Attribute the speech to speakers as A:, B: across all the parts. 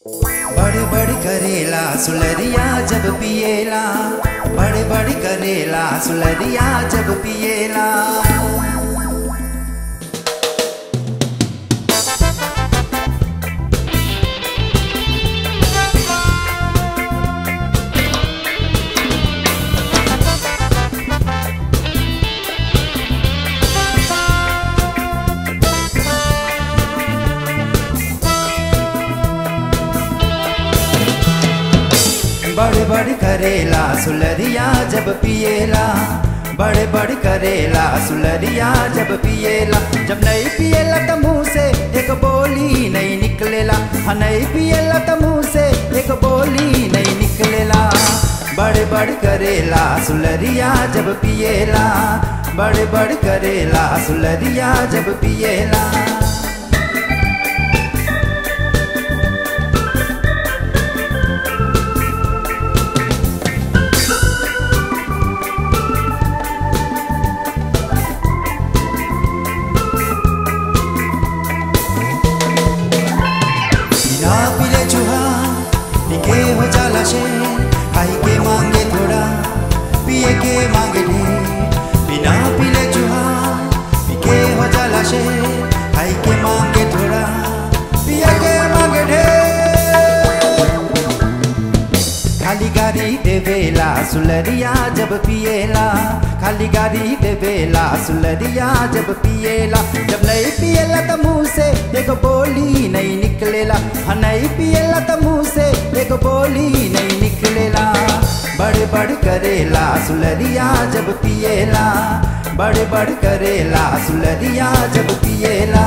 A: बड़ बड़ करेला सुलरिया जब पिएला बड़ बड़ करेला सुलरिया जब पिएला बड़ बड़ करेला सुलरिया जब पिएला बड़ बड़ करेला सुलरिया जब पिएला जब नहीं पिएला त मुंह से एक बोली नहीं निकलेला हाँ नहीं पिएला त मुंह से एक बोली नहीं निकलेला बड़ बड़ करेला सुलरिया जब पिएला बड़ बड़ करेला सुलरिया जब पिएला बिना पीले चूहा निके हो जाला शे खाई के मांगे थोड़ा पिए के मांगे ढेर बिना पीले चूहा निके हो जाला शे खाई के मांगे थोड़ा पिए के मांगे ढेर खाली गाड़ी देवेला सुलरिया जब पिएला खाली गाड़ी देवेला सुलरिया जब पिएला जब नहीं पिएला त मुंह से एक बोली नहीं निकलेला हाँ नहीं पिएला त मुंह से एक बोली नहीं निकलेला बड़ बड़ करेला सुलरिया जब पिएला बड़ बड़ करेला सुलरिया जब पिएला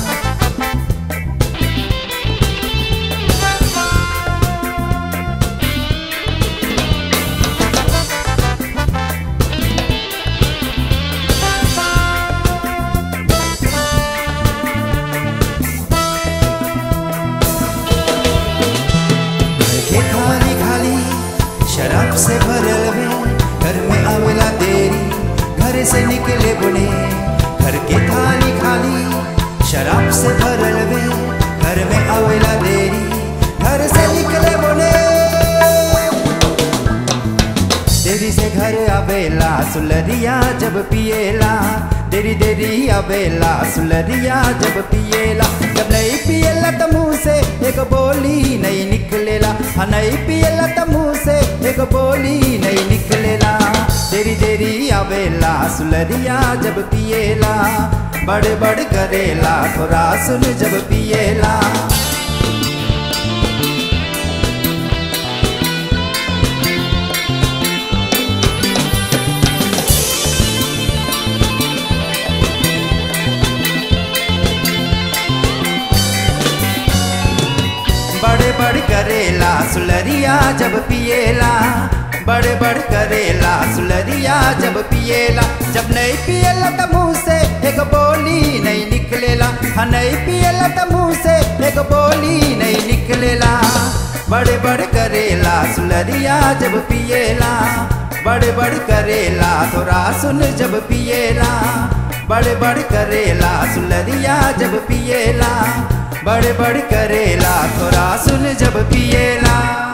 A: घर के खाली खाली शराब से भरल में घर में आवेला देरी घर से निकले बुने घर के थाली खाली शराब से भरल में घर में आवेला देरी घर से निकले बुने देरी से घर आवेला सुलरिया जब पिएला देरी देरी आवेला सुलरिया जब पिएला जब नहीं पिएला त मुंह से एक बोली नहीं निकलेला हाँ नहीं पिएला त मुंह से एक बोली नहीं निकलेला देरी देरी आवेला सुलरिया जब पिएला बड़ बड़ करेला थोड़ा सुन जब पिएला बड़े बड़ करेला सुलरिया जब पिएला बड़े बड़ करेला सुलरिया जब पिएला जब नहीं पिएला त मुंह से एक बोली नहीं निकलेला हाँ नहीं पिएला त मुंह से एक बोली नहीं निकलेला बड़े बड़ करेला सुलरिया जब पिएला बड़े बड़ करेला थोड़ा सुन जब पिएला बड़े बड़ करेला सुलरिया जब पिएला बड़ बड़ करेला थोड़ा सुन जब पिएला